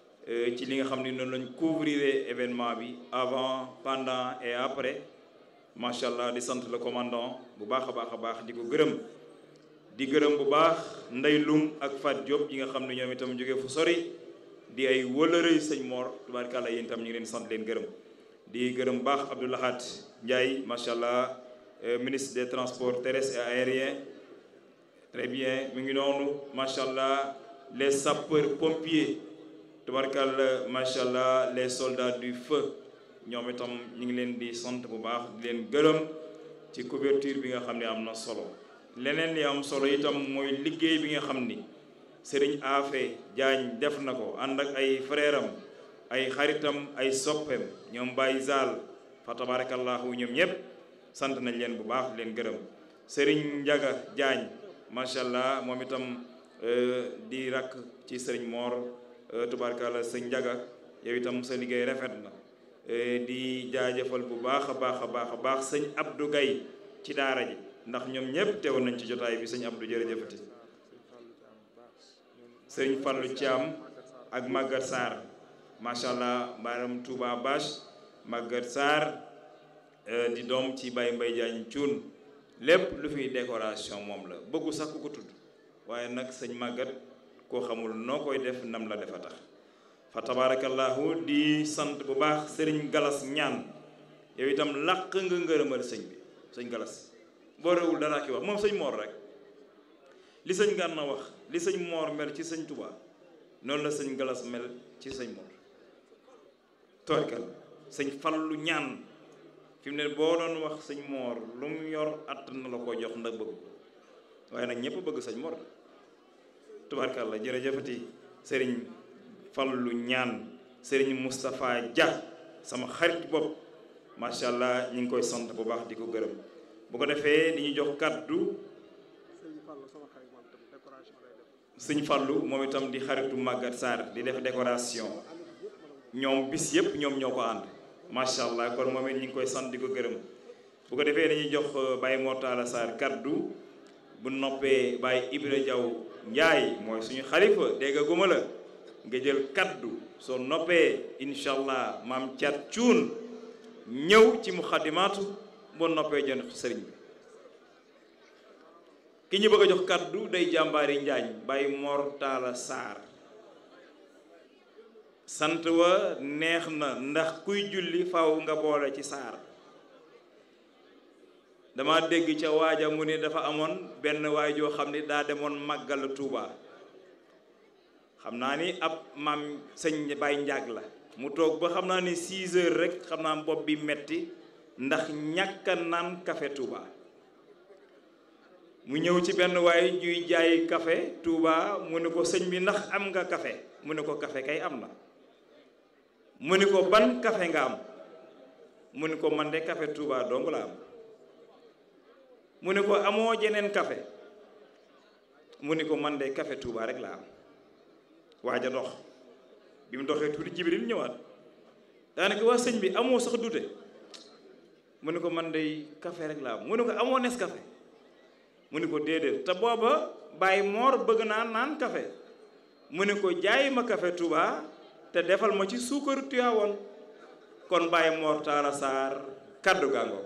ci li nga xam ne noonu lañ couvrir événement bi avant pendant et après macha allah di sant le commandant bu baax a baax a baax di ko gërëm di gërëm bu baax Ndey Lum ak Fat Diop yi nga xam ne ñoom itam jógee fu sori di ay wëlërëy sëñ Mor tubaarkàlla yéen itam ñu ngi leen sant leen gërëm di gërëm bu baax Abdou Lahad Ndiaye macha allah ministre des transports terrestres et aériens très bien mi ngi noonu macha allah les sapeurs pompiers tubaarkàlla macha allah les soldats du feu ñoom itam ñu ngi leen di sant bu baax di leen gërëm ci couverture bi nga xam ne am na solo leneen li am solo itam mooy liggéey bi nga xam ni Serigne Afe Diagne def na ko ànd ak ay frère am ay xaritam ay soppeem ñoom Baye Zal fa tabarakallahu ñoom ñëpp sant nañ leen bu baax leen gërëm Serigne Ndiaga Diagne macha allah moom itam di rakk ci Serigne Mor tubaarkalla sëñ Ndiaga yow itam sa liggéey rafet na di jaajëfal bu baax a baax a baax a baax sëñ Abdou Gaye ci daara ji ndax ñoom ñëpp teewoon nañ ci jotaay bi sëñ Abdou jërëjëfati sëñ Fallou Thiam ak Maguette Sarr macha allah mbaaram Touba Bache Maguette Sarr di doom ci Baye Mbaye Diagne Thioune lépp lu fiy décoration moom la bëggu sax ku ko tudd waaye nag sëñ Maguette koo xamul noo koy def nam la defa tax fa tabarakallahu di sant bu baax sëriñ galas ñaan yow itam làq nga ngërëmal sëñ bi sëñ galas boo réewul dara ki wax moom sëñ moor rek li sëñ gànna wax li sëñ moor mel ci sëñ tubaa noonu la sëñ galas mel ci sëñ moor torkal sëñ fallu ñaan fi mu ne boo doon wax sëñ moor lu mu yor att na la ko jox ndax bëgg waaye nag ñëpp bëgg sëñ moor tubaarkàlla jërëjëfati sëriñ fallu ñaan sëriñ Moustapha Dia sama xarit bopp macha allah ñu ngi koy sant bu baax di ko gërëm bu ko defee di ñu jox kàddu sëñ fallu moom itam di xaritu Maguette Sarr di def décoration ñoom bis yëpp ñoom ñoo ko ànd macha allah kon moom it ñu ngi koy sant di ko gërëm bu ko defee dañuy jox Baye Mortala Sarr kàddu bu noppee Baye Ibra Diaw Njaay mooy suñu xalifa dégg guma la nga jël kaddu soo noppee incha allah maam Thiat Cuun ñëw ci muxaddimaatu boo noppee jën sëriñ bi ki ñu bëgg a jox kaddu day jàmbaari njaañ Baye Mor Talla Sarr sant wa neex na ndax kuy julli faw nga boole ci saar dama dégg ca waaja mu ne dafa amoon benn waay joo xam ne daa demoon màggal Tuuba xam naa ni ab maam sëñ Baye Njaag la mu toog ba xam naa ni 6 heures rek xam naa bopp bi metti ndax ñàkk a naan café Touba mu ñëw ci benn waay juy jaay café Touba mu ne ko sëñ bi ndax am nga café mu ne ko café kay am na mu ne ko ban café nga am mu ne ko man de café Touba dong la am mu ne ko amoo jeneen café mu ne ko man de café Touba rek la am waaja dox bi mu doxee tuuti jibril ñëwaat daanaka waa sëñ bi amoo sax dute mu ne ko man day café rek laa am mu ne ko amoo nes café mu ne ko déedéet te booba Baye Mor bëgg naa naan café mu ne ko jaay ma café Touba te defal ma ci suukaru Tiwaawoon kon Baye Mor Talla Sarr kaddu gàngo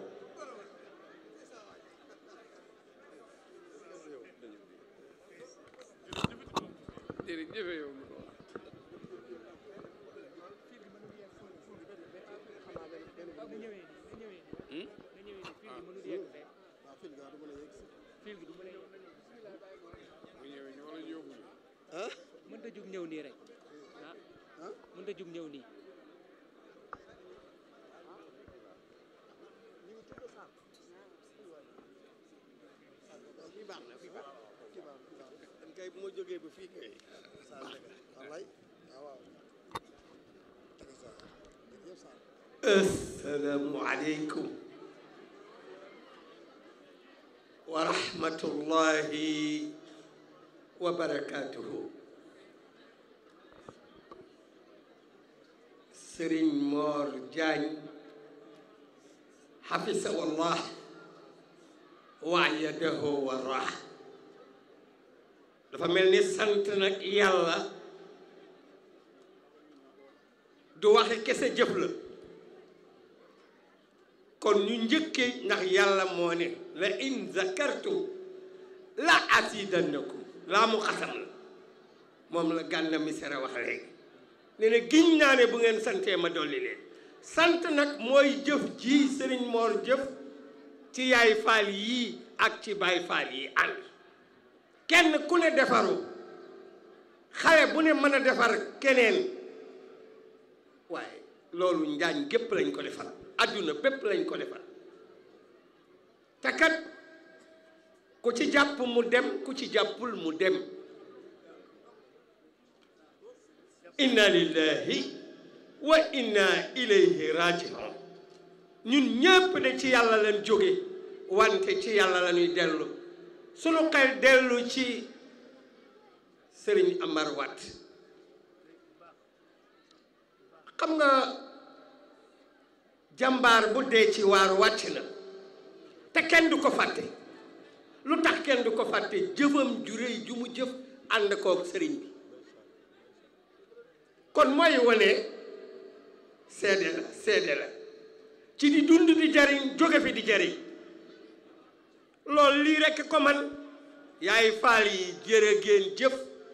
mënta jug ñëw nii rek ah mënta jug ñëw nii kay bu ma jógee ba fii kay wallaay waaw assalaamu aleykum wa rahmatullahi wa barakaatuhu sëriñ Moor Jaañ xafisa wallah waayadahu wa rah dafa mel ni sant nag yàlla du waxe kese jëf la kon ñu njëkkee ndax yàlla moo ne la in zakartum la asidannakum laa mu xasam la moom la Gana Messere wax léegi ne ne giñ naa ne bu ngeen santee ma dolli leen sant nag mooy jëf ji sëriñ Moor jëf ci yaay faal yii ak ci baay faal yi ànd kenn ku ne defaru xale bu ne mën a defar keneen waaye loolu njaañ gépp lañ ko defal adduna bépp lañ ko defal te kat ku ci jàpp mu dem ku ci jàppul mu dem inna lillahi wa inna ilayhi rajiun ñun ñépp de ci yàlla lañ jóge wante ci yàlla la ñuy dellu sunu xel dellu ci sëriñ Amar Wat xam nga jàmbaar bu dee ci waar wàcc na te kenn du ko fàtte lu tax kenn du ko fàtte jëfam ju réy ju mu jëf ànd kook sëriñ bi kon mooy wane seede la seede la ci di dund di jariñ jóge fi di jariñ loolu lii rekk ko man yaay faal yi jërë ngeen jëf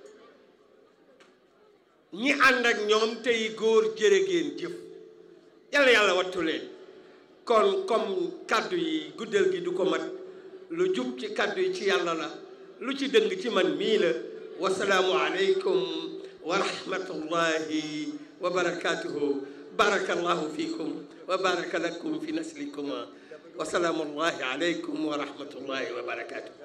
ñi ànd ak ñoom tey góor jërë ngeen jëf yàlla yàlla wattu leen kon comme kàddu yi guddal gi du ko mat lu jub ci kàddu yi ci yàlla la lu ci dëng ci man mii la wasalaamu aleykum wa rahmatullahi wa barakatuhu barakallahu fikum wa baraka lakum fi naslikuma wa salaamullahi aleykum wa rahmatullahi wa barakatuhu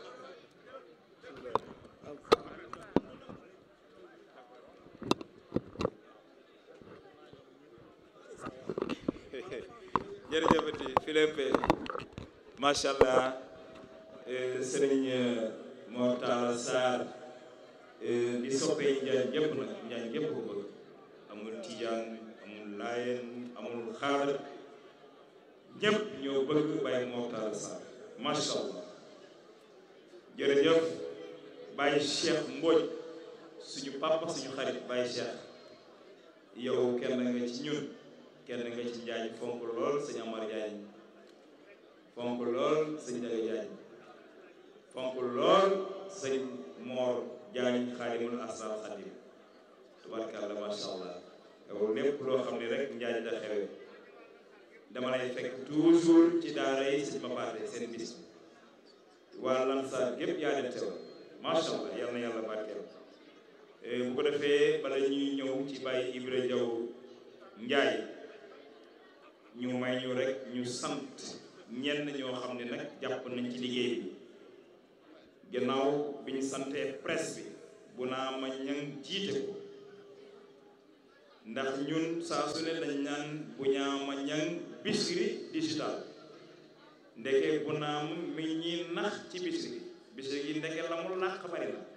jërëjëfati Philippe macha allah sëriñ Mor Talla Sarr di soppee njaañ gépp nag njaañ gépp ko bëgg amul tijaan amul laayeen amul xaadar ñëpp ñoo bëgg Baye Mor Talla Sarr macha allah jërëjëf Baye Cheikh Mbodj suñu papa suñu xarit Baye Cheikh yow kenn nga ci ñun kenn nga ci njaañ fonk lool sëñ Amar Njaañ fonk lool sëñ Daga Njaañ fonk lool sëñ Moor Njaañ xaalimul asal xadim tubarkàlla masha allah yow lépp loo xam ne rek njaañ da xewe dama lay fekk toujours ci daara yi sëñ ma paate seen bis bi waa Lansar gépp yaa leen teewal masha allah yal na yàlla barkeel bu ko defee bala ñuy ñëw ci bàyyi Ibra Jaw Njaay ñu may ñu rek ñu sant ñenn ñoo xam ne nag jàpp nañ ci liggéey bi gannaaw bi ñu santee presse bi bu naa ma ñang jiite ko ndax ñun saa su ne dañ naan bu ñaa ma ñang Bichri digital ndeke bu naam mi ñi nax ci Bichri Bichri gi ndeke la mu làq bari na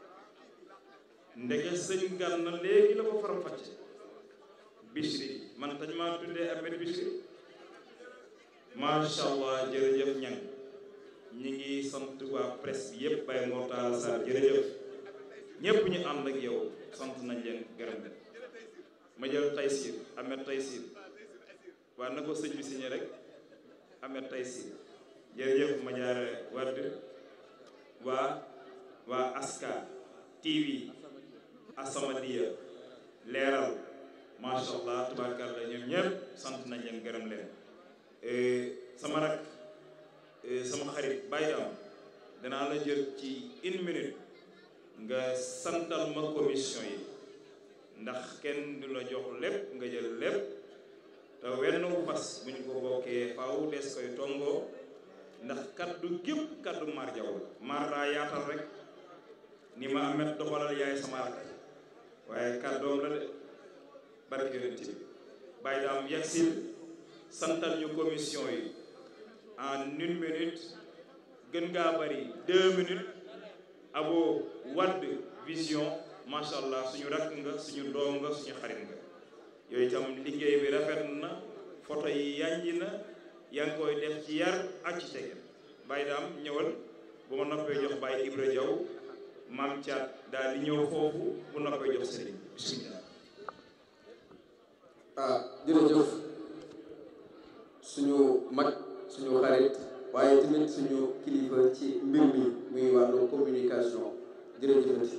ndeke sëñ Gana léegi la ko faram fàcce Bichri man tañ maa tuddee Ahmed Bichri macha allah jërëjëf ñang ñi ngi sant waa presse bi yëpp Baye Mor Talla Sarr jërëjëf ñëpp ñu ànd ak yow sant nañ leen gërëm leen ma jël Taysir Ahmed Taysir waa na ko sëñ bi signé rek Ahmed Taysir jërëjëf ma jaar wadd waa waa Aska TV Asamadia leeral macha allah tubaarkàlla ñoom ñëpp sant nañ leen gërëm leen sama rak sama xarit bàyyi am danaa la jël ci une minute nga santal ma commission yi ndax kenn du la jox lépp nga jël lépp te wenn fas bu ñu ko bokkee faaw des koy tongoo ndax kaddu gépp kaddu maar jaw la maar daa yaatal rek ni ma amet doxalal yaay sama rak waaye kàddoom la de barke yonent bi bàyyi daam yegsil santal ñu commission yi en une minute gën ngaa bari deux minutes abo wadd vision macha allah suñu rakk nga suñu doom nga suñu xarit nga yooyu itam liggéey bi rafet na photo yi yànji na yaa ngi koy def ci yar ak ci tege bàyyi daam ñëwal bu ma noppee jox bàyyi Ibra Jaw maam Thiat daal di ñëw foofu bu noppee jox sëriñ bismillah ah jërëjëf suñu mag suñu xarit waaye tamit suñu kilifa ci mbir mi muy wàllu communication jërëjëfati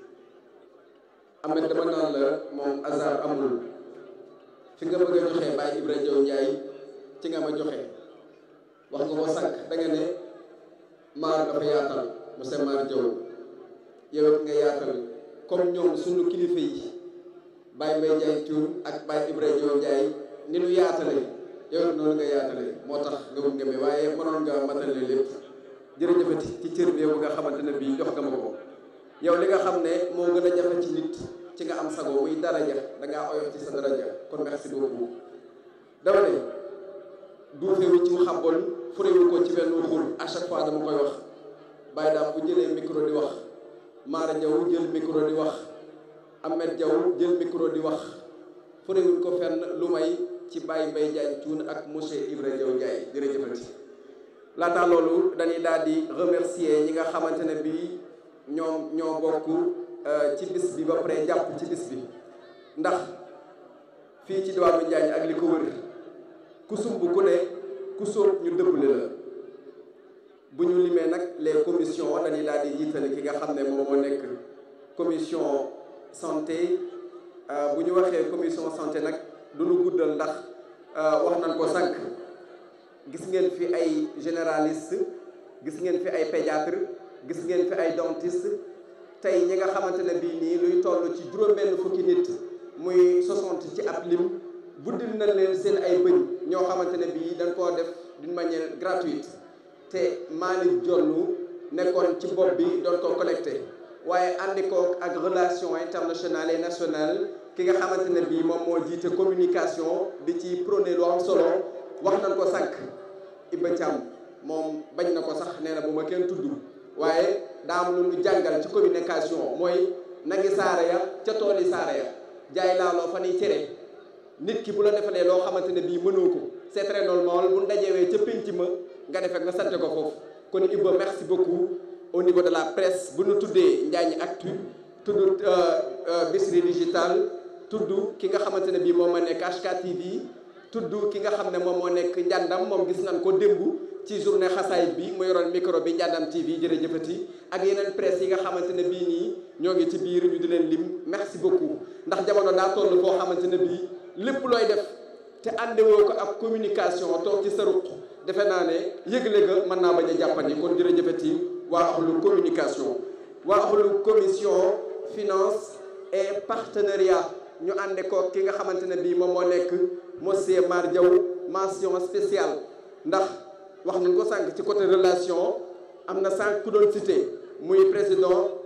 Ahmed dama naan la moom hasard amul fi nga bëgg a joxe Baye Ibra Diaw Ndiaye ci nga ma joxe wax nga ko sànq da nga ne maar dafa yaatal monsieur Maar Diaw yow it nga yaatal comme ñoom suñu kilifa yi Baye Mbaye Ndiaye Thioune ak Baye Ibra Diaw Ndiaye ni nu yaatale yow it noonu nga yaatale moo tax nga wut nga waaye mënoon nga matale lépp jërëjëfati ci cër bi bu nga xamante ne bii jox nga ma ko yow li nga xam ne moo gën a jafe ci nit ci nga am sago muy daraja da ngaa oyof ci sa daraja kon merci beaucoup dama ne duufewu ci xabol furewu ko ci benn xul à chaque fois dama koy wax bàyyi daam bu jëlee micro di wax Mara Diaw jël micro di wax Ahmed Diaw jël micro di wax furewuñ ko fenn lu may ci Baye Mbaye Diagne Thioune ak monsieur Ibra Diaw Ndiaye jërëjëfati laata loolu dañuy daal di remercier ñi nga xamante ne bii ñoom ñoo bokk ci bis bi ba pare jàpp ci bis bi ndax fii ci diwaanu Njaañ ak li ko wër ku sumb ku ne ku sóob ñu dëbbale la bu ñu limee nag les commissions dañuy daal di jiitale ki nga xam ne moom moo nekk commission santé bu ñu waxee commission santé nag du ñu guddal ndax wax nañ ko sànq gis ngeen fi ay généraliste gis ngeen fi ay pédiatre gis ngeen fi ay dentiste tey ñi nga xamante ne bii nii luy toll ci juróom-benn fukki nit muy 60 ci ab lim buddil nañ leen seen ay bëñ ñoo xamante ne bii dañ koo def d'une manière gratuite te Malick Diollu nekkoon ci bopp bi doon ko collecté waaye àndi ko ak relation internationale et nationale ki nga xamante ne bii moom moo jiite communication di ci prôné lu am solo wax nañ ko sànq Iba Thiam moom bañ na ko sax nee na bu ma kenn tudd waaye daa am lu ñu jàngal ci communication mooy nagi saare ya ca tooli saare ya jaay laaloo fa nuy cere nit ki bu la defalee loo xamante ne bii mënoo ko c'est très normal bu ndajewee ca pénc ma nga defee nga sante ko foofu kon Iba merci beaucoup au niveau de la presse bu ñu tuddee Njaañ Actu tudd Bichri Digital tudd ki nga xamante ne bii moom moo nekk HK TV tudd ki nga xam ne moom moo nekk njàndam moom gis nañ ko démb ci journée xasaayit bi mu yoroon micro bi njàndam TV jërëjëfati ak yeneen presse yi nga xamante ne bii nii ñoo ngi ci biir ñu di leen lim merci beaucoup ndax jamono daa toll foo xamante ne bii lépp looy def te àndewoo ko ak communication toog ci sa ruq defe naa ne yëgle ga mën naa bañ a jàppandi kon jërëjëfati waa axlu communication waa axlu commission finance et partenariat ñu ànde ko ki nga xamante ne bii moom moo nekk monsieur Mar Diaw mention spéciale ndax wax nañ ko sànq ci côté relation am na sànq ku doon cité muy président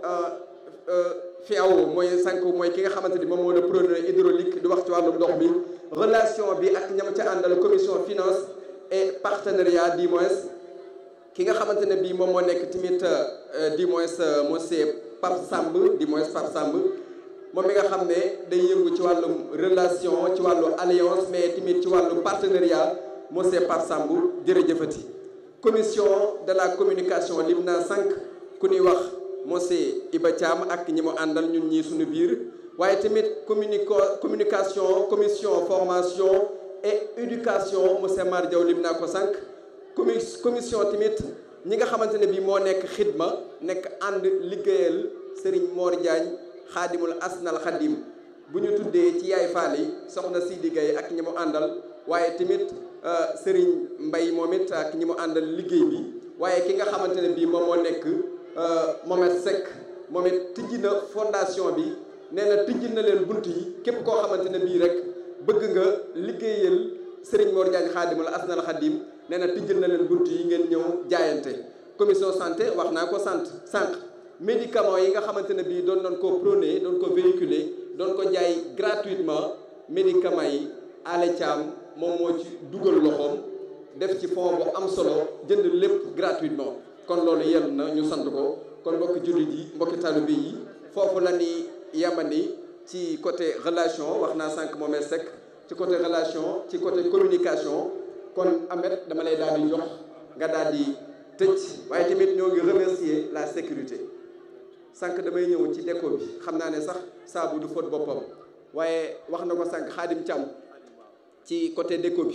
FIAO mooy sànq mooy ki nga xamante ni moom moo la preneur hydraulique di wax ci wàllum ndox mi relation bi ak ñam ca àndal commission finance et partenariat du moins ki nga xamante ne bii moom moo nekk tamit du moins monsieur Pape Samb du moins Pape Samb moom mi nga xam ne day yëngu ci wàllum relation ci wàllu alliance mais tamit ci wàllu partenariat monsieur Pape Samb jërëjëfati commission de la communication lim naa sànq ku ñuy wax monsieur Iba Thiam ak ñi mu àndal ñun ñii suñu biir waaye tamit communico communication commission formation et éducation monsieur Mar Diaw lim naa ko sànq commi commission tamit ñi nga xamante ne bii moo nekk xidma nekk ànd liggéeyal Serigne Mor Diagne xaadimul asnal xadim bu ñu tuddee ci yaay faal yi soxna Sidi Gaye ak ñi mu àndal waaye tamit Serigne Mbay moom it ak ñi mu àndal liggéey bi waaye ki nga xamante ne bii moom moo nekk Mohamed Seck moom it tijji na fondation bi nee na tijji na leen bunt yi képp koo xamante ne bii rek bëgg nga liggéeyal Serigne Mor Diagne xaadimul asnal xadim nee na tijjil na leen bunt yi ngeen ñëw jaayante commission santé wax naa ko sant sànq médicaments yi nga xamante ne bii doon doon ko prôné doon ko véhiculer doon ko jaay gratuitement médicaments yi ale Thiam moom moo ci dugal loxoom def ci fond bu am solo jënd lépp gratuitement kon loolu yell na ñu sant ko kon mbokki jullit yi mbokki taalibe yi foofu la ni yamani ci côté relation wax naa sànq moomee Seck ci côté relation ci côté communication kon Ahmed dama lay daal di jox nga daal di tëj waaye tamit ñoo ngi remercier la sécurité sànq damay ñëw ci déco bi xam naa ne sax saabu du fóot boppam waaye wax na ko sànq Xaadim Thiam ci côté déco bi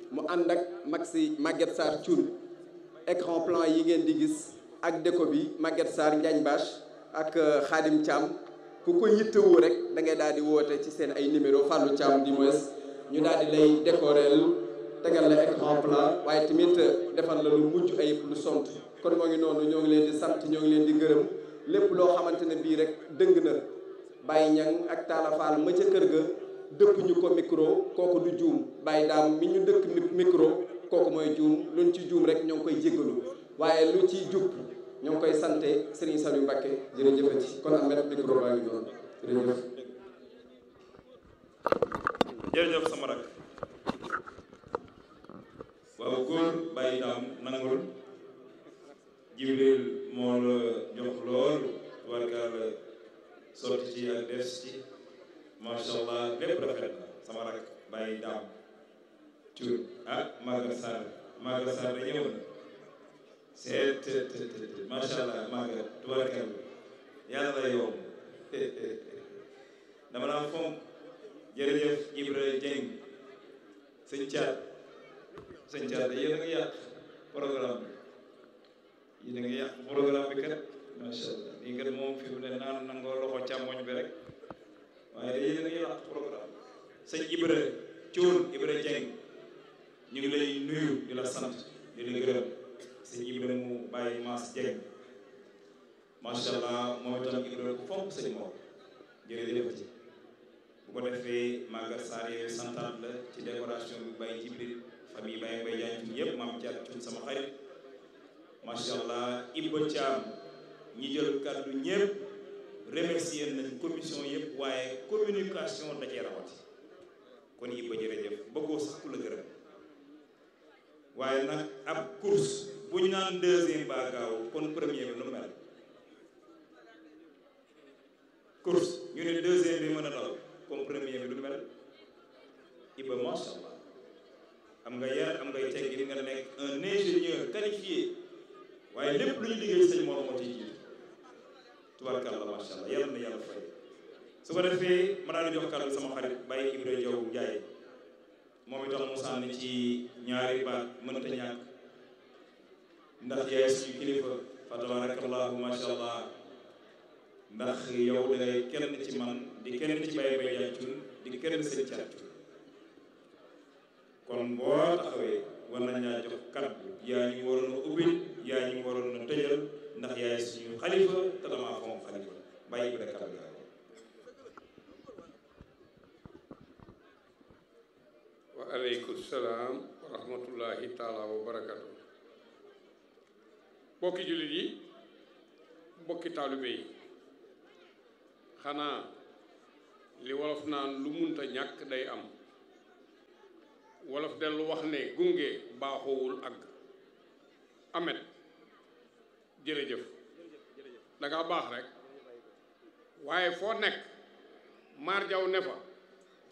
mu ànd ak Maxi Maguette Sarr Thioune écran plan yi ngeen di gis ak déco bi Maguette Sarr Njaañ Bache ak Khadim Thiam ku ko yittewoo rek da ngay daal di woote ci seen ay numéro Fallou Thiam di moins ñu daal di lay décorer tegal la écran plan waaye tamit defal la lu mujj ayib lu sont kon moo ngi noonu ñoo ngi leen di sant ñoo ngi leen di gërëm lépp loo xamante ne bii rek dëng na Baye Ñang ak Talla Fall ma ca kër ga dëpp ñu ko micro kooku du juum Baye daam mi ñu dëkk micro kooku mooy juum luñ ci juum rek ñoo ngi koy jéggalu waaye lu ci jub ñoo ngi koy sante Serigne Saliou Mbacké jërëjëfati kon amet micro baa ngi noonu jërëjëf jërëjëf sama rak waaw góor bàyyi daam nangul jibril moo la jox lool warkaal sotti ci ak des ci macha allah lépp rafet na sama rak bàyyi daam cuur ah Maga Sarr Maga Sarr da ñëw na seet macha allah Maga tubarkal yàlla la yow dama naa fonk jërëjëf Ibra Dieng sëñ Thiat sëñ Thiat yéen a ngi yàq programme bi yéen a ngi yàq programme bi kat macha allah lii kat moom fi mu ne naan nangoo loxo càmmoñ bi rek waaye da yéen a ngi yàq programme sëñ Ibra Thioune Ibra Dieng ñu ngi lay nuyu di la sant di la gërëm sëñ Ibra mu bàyyi Mass Dieng macha allah moom itam Ibra ku fonk sëñ moom jërëjëf ci bu ko defee Maguette Sarr yooyu santaat la ci décoration bi Baye Jibril famille Baye Mbaye Diagne ñëpp maam Thiat Thioune sama xarit macha allah Ibba Thiam ñi jël kàddu ñëpp remercier nañ commission yëpp waaye communication da cee rawati kon Ibba jërëjëf bëggoo sax ku la gërëm waaye nag ab course bu ñu naan deuxième ba gaaw kon premier bi nu mel course ñu ne deuxième bi mën a daw comme premier bi lu mel Iba macha allah am nga yar am ngay teggi nga nekk un ingénieur qualifié waaye lépp lu ñu liggéey sëñ Mor moo ciy jiitu tubarkalla macha allah yàlla na yàlla fay su ko defee ma daal di jox kàddu sama xarit Baye Ibra Diaw Ndiaye moom itam mu sànni ci ñaari baat mënta ñàkk ndax yaay suñu kilifa fa tabarakallahu macha allah ndax yow da ngay kenn ci man di kenn ci Baye Mbaye Diagne Thioune di kenn sëñ Thiat Thioune kon boo taxawee war nañ laa jox kaddu yaa ñu waroon a ubbil yaa ñu waroon a tëjal ndax yaay suñu xalifa te damaa fonk xalifa bàyyi bi da kaddu gaa wa aleykum salaam wa rahmatullahi taala wa barakatu bokki jullit yi bokki taalibe yi xanaa li wolof naan lu munta ñàkk day am wolof dellu wax ne gunge baaxoowul àgg amet jërëjëf danga baax rek waaye foo nekk maar jaw ne fa